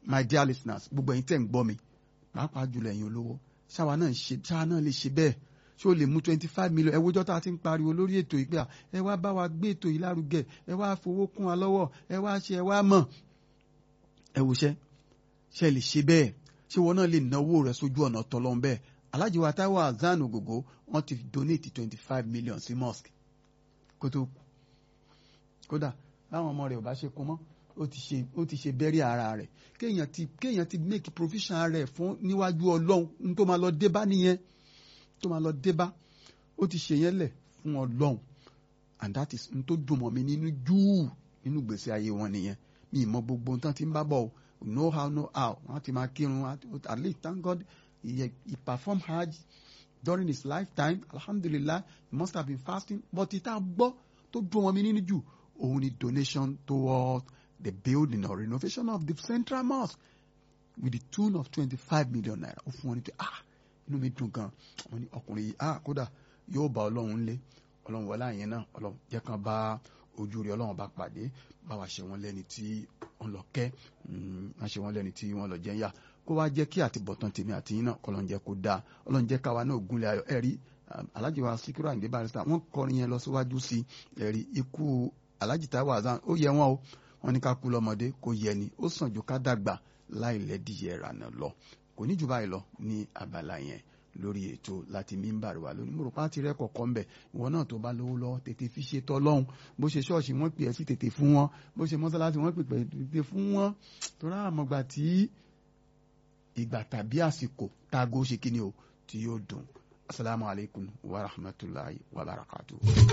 my dear listeners gbogbo ẹ̀yin tẹ̀ ń gbọ́ mi pàápàá jùlọ ẹ̀yin olówó ṣáwa náà ṣe ṣáwa náà lè ṣe bẹ́ẹ̀ ṣé o lè mú twenty five million ẹ wójọ́ tá a ti ń pariwo lórí ètò yìí pé à ẹ wá bá wa gbé ètò yìí lárugẹ ẹ wá fowó kún wa lọ́wọ́ ẹ wá ṣe ẹ wá mọ̀ ẹ wòṣẹ́ ṣe lè ṣe bẹ́ẹ̀ ṣé wọn náà lè náwó rẹ sójú ọ̀nà tọ́lọ́n bẹ́ẹ̀ Alhaji wa Taiwo Hassan Ogogo wọ́n ti donate twenty five million sí mosque kó tó kù kódà láwọn ọmọ rẹ̀ ò bá ṣe kún mọ́ ó ti ṣe ó ti ṣe bẹ́rí ara rẹ̀ kéèyàn ti kéèyàn ti make provision rẹ̀ fún níwájú ọlọ́run n tó máa lọ dé bá nìyẹn tó máa lọ dé bá ó ti ṣe yẹn lẹ̀ fún ọlọ́run and that is n tó dùn mọ́ mi nínú júù nínú gbèsè ayé wọn nìyẹn mi ì mọ gbogbo nǹkan tí ń bá bọ̀ o know how know how wọ́n ti máa kírun at least thank God he, he performed hajj during his lifetime alhamdulillah he must have been fasting but ìta gbọ́ tó dùn mọ́ mi nínú jù òun ni donation toward the building or renovation of the central mosque with the tune of twenty-five million naira ó fún wọn ní pé ah inú mi dùn gan wọn ní ọkùnrin yìí ah kódà yóò bá ọlọ́run lé ọlọ́run wọlé àyẹn náà ọlọ́run jẹ́ kan bá ojú rí ọlọ́run bá pàdé bá wa ṣe wọn lẹ́ni tí wọ́n lọ kẹ́ wọ́n ṣe wọn lẹ́ni tí wọ́n lọ jẹ́ ń yá kó wá jẹ́ kí àtibọ̀tán tèmi àti yín náà kọ́lọ́n jẹ́ kó dáa ọlọ́run jẹ́ káwa náà gúnlẹ̀ ayọ̀ ẹ̀rí Alhaji wa Sikiru Ayinde Barrister wọ́n kọrin yẹn lọ síwájú sí ẹ̀rí ikú Alhaji Taiwo Hassan ó yẹ wọn o wọ́n ní ká kú lọ́mọdé kó yẹ ni ó sàn ju ká dàgbà láì lẹ́díyẹ ìrànà lọ kò ní jù báyìí lọ ní abala yẹn lórí ètò láti mímbàrí wa lónìí mo rò pátì rẹ kọ̀ọ̀kan ń bẹ̀ ìwọ náà tó bá lówó lọ́wọ́ tètè fi ṣe tọ́lọ́hún bó ṣe ṣọ́ọ̀ṣì wọ́n pè é sí tètè fún wọn bó ṣe mọ́sálásí wọ́n pè é tètè fún wọn torí àmọ́gbà tí ìgbà tàbí àsìkò táago ṣe kíni o tí yóò dùn asalaamualeykum wa rahmatulahi wa barakatuh.